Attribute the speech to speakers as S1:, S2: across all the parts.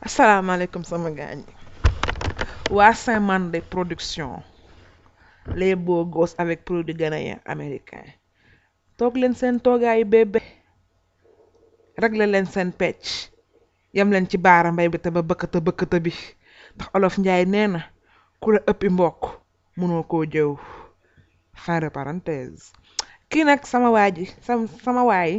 S1: asalaamaaleykum sama gaañ waa Saint-Mandé production les beaux gosses avec produit ghanéen américain toog leen seen toogaayu bébé réglé leen seen pecc yem leen ci baara mbay bi te ba bëkkata bëkkata bi ndax olof njaay nee na ku la ëppi mbokk mënoo koo jëw fin de parenthèse kii nag sama waa ji sama sama waay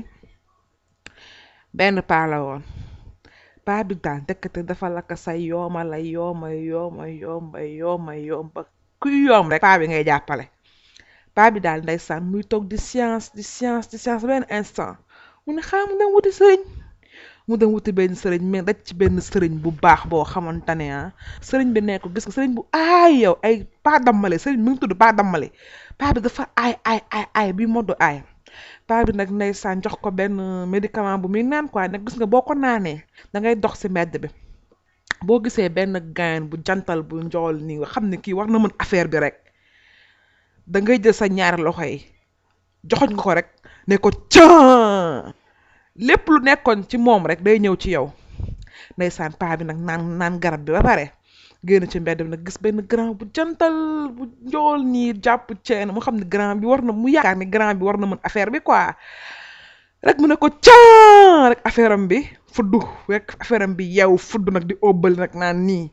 S1: benn paa la woon paa bi daal dëkkate dafa lakk sa yooma la yooma yooma yooma yooma yooma kuy yoom rek paa bi ngay jàppale paa bi daal ndeysaan muy toog di science di science di science benn instant mu ne xaa mu dem wuti sëriñ mu dem wuti benn sëriñ mais daj ci benn sëriñ bu baax boo xamante ne ah sëriñ bi nekk gis nga sëriñ bu aay yow ay paa dammale sëriñ mi ngi tudd paa dammale paa bi dafa aay aay aay aay bi moddu aay paa bi nag ndeysaan jox ko benn médicament bu muy naan quoi nag gis nga boo ko naanee da ngay dox ci mbedd bi boo gisee benn gain bu jantal bu njool nii nga xam ne kii war na mën affaire bi rek da ngay jël sa ñaari loxo yi joxoñ nga ko rek ne ko can lépp lu nekkoon ci moom rek day ñëw ci yow ndeysaan paa bi nag naan naan garab bi ba pare génn ci mbedd bi nag gis benn grand bu jantal bu njool nii jàpp ceen mu xam ne grand bi war na mu yaakaar ni grand bi war na mën affaire bi quoi rek mu ne ko can rek affaire am bi fuddu rek affaire am bi yeew fuddu nag di óbbali nag naan nii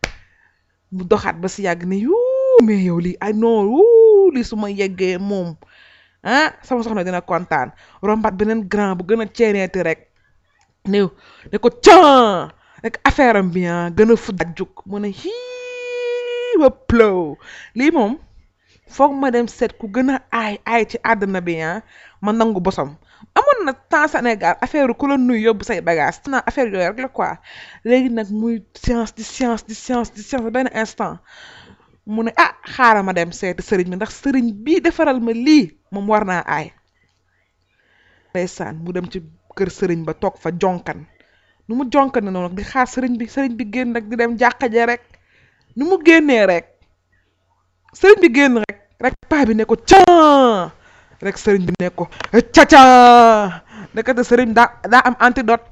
S1: mu doxaat ba si yàgg ne yuu mais yow lii ay non wuu lii su ma yeggee moom ah sama soxna dina kontaan rombaat beneen grand bu gën a ceeneeti rek néew ne ko can rek affaire am bi gën a fudd juk mu ne hii ba plow lii moom foog ma dem seet ku gën a aay aay ci àdduna bi ma nangu bosam amoon na temps Sénégal affaire ku la nuy yóbbu say bagage naa affaire yooyu rek la quoi léegi nag muy science di science di science di science benn instant mu ne ah xaaral ma dem seeti sëriñ bi ndax sëriñ bii defaral ma lii moom war naa aay ndeysaan mu dem ci kër sëriñ ba toog fa jonkan nu mu jonkan ne noonu nag di xaar sëriñ bi sëriñ bi génn rek di dem jàkka ja rek nu mu génnee rek sëriñ bi génn rek rek paa bi ne ko can rek sëriñ bi ne ko caca nekkate sëriñ daa daa am antidote